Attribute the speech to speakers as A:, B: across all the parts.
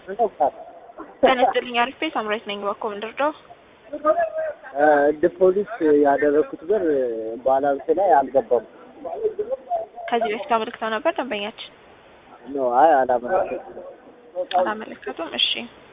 A: ጤና ይስጥልኝ አሪፍ ሳምራዊት ነኝ በኮ ምንድርደው
B: ዲፖዚት ያደረኩት ብር ባላንስ ላይ አልገባም።
A: ከዚህ በፊት አመልክተው ነበር ደንበኛችን
B: ኖ አይ አላመለከትኩም።
A: አላመለከቱም እሺ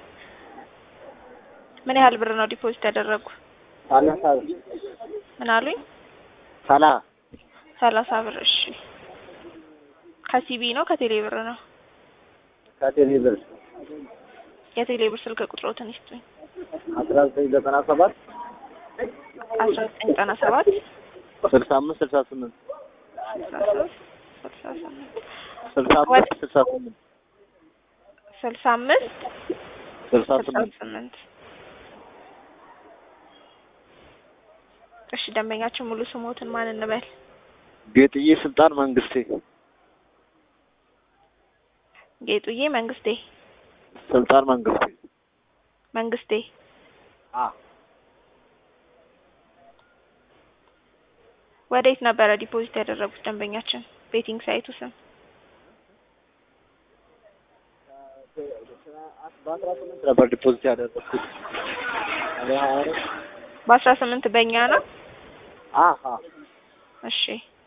A: ምን ያህል ብር ነው ዲፖዚት ያደረጉ
B: ሰላሳ ብር
A: ምን አሉኝ
B: ሰላ
A: ሰላሳ ብር እሺ ከሲቢ ነው ከቴሌ ብር ነው
B: ከቴሌ ብር
A: የቴሌ ብር ስልክ ቁጥሮትን ይስጡኝ
B: አስራ ዘጠኝ ዘጠና ሰባት
A: አስራ ዘጠኝ ዘጠና ሰባት
B: ስልሳ አምስት ስልሳ ስምንት
A: ስልሳ ሶስት ስልሳ ስምንት
B: ስልሳ አምስት ስልሳ ስምንት
A: ስልሳ አምስት
B: ስልሳ
A: ስልሳ
B: ስምንት
A: ስምንት እሺ ደንበኛችን ሙሉ ስሞትን ማን እንበል
B: ጌጥዬ ስልጣን መንግስቴ
A: ጌጡዬ መንግስቴ
B: ስልጣን መንግስቴ
A: መንግስቴ
B: አ
A: ወዴት ነበረ ዲፖዚት ያደረጉት ደንበኛችን ቤቲንግ ሳይቱ ስም
B: በአስራ ስምንት ነበር ዲፖዚት ያደረኩት
A: በአስራ ስምንት በእኛ ነው
B: አሀ
A: እሺ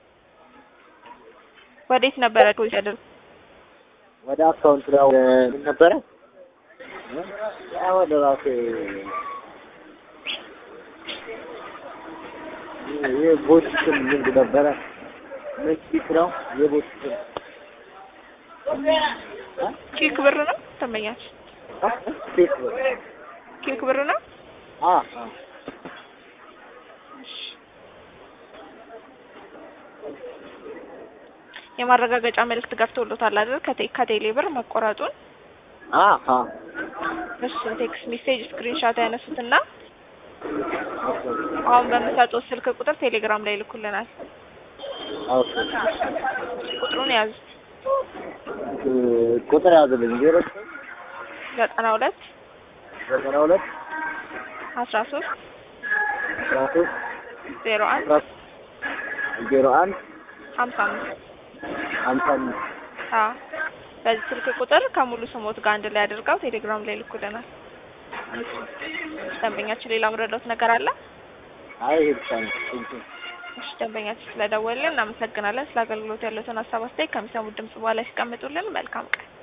A: ወዴት ነበረ ዲፖዚት ያደረጉት
B: ወደ አካውንት ላይ ምን ነበረ ያ ወደ ራሴ ይህ ቦት ስም ምንድን ነበረ ምን ኪክ ነው የቦት ስም
A: ኪክ ብር ነው ደንበኛችን
B: ኬክ ነው
A: ኪክ ብር ነው
B: አ
A: የማረጋገጫ መልእክት ገብቶሎታል አይደል ከቴ- ከቴሌ ብር መቆረጡን
B: አሀ
A: እሱን ቴክስት ሜሴጅ ስክሪንሻት ያነሱትና አሁን በምሰጡት ስልክ ቁጥር ቴሌግራም ላይ ይልኩልናል
B: ኦኬ
A: ቁጥሩን ያዙ
B: ቁጥር ያዝልኝ ዜሮ
A: ዘጠና ሁለት
B: ዘጠና ሁለት
A: አስራ ሶስት
B: አስራ ሶስት
A: ዜሮ አንድ
B: አስራ ዜሮ አንድ
A: ሀምሳ አምስት
B: ሀምሳ አምስት
A: አዎ በዚህ ስልክ ቁጥር ከሙሉ ስሞት ጋር አንድ ላይ አድርገው ቴሌግራም ላይ ይልኩልናል ደንበኛችን ሌላ ምረዳት ነገር አለ
B: አይ ይሄ ብቻ ነው ቴንኪው
A: እሺ ደንበኛችን ስለደወልን እናመሰግናለን ስለ አገልግሎት ያለውን ሀሳብ አስተያየት ከሚሰሙት ድምጽ በኋላ ሲቀምጡልን መልካም ቀን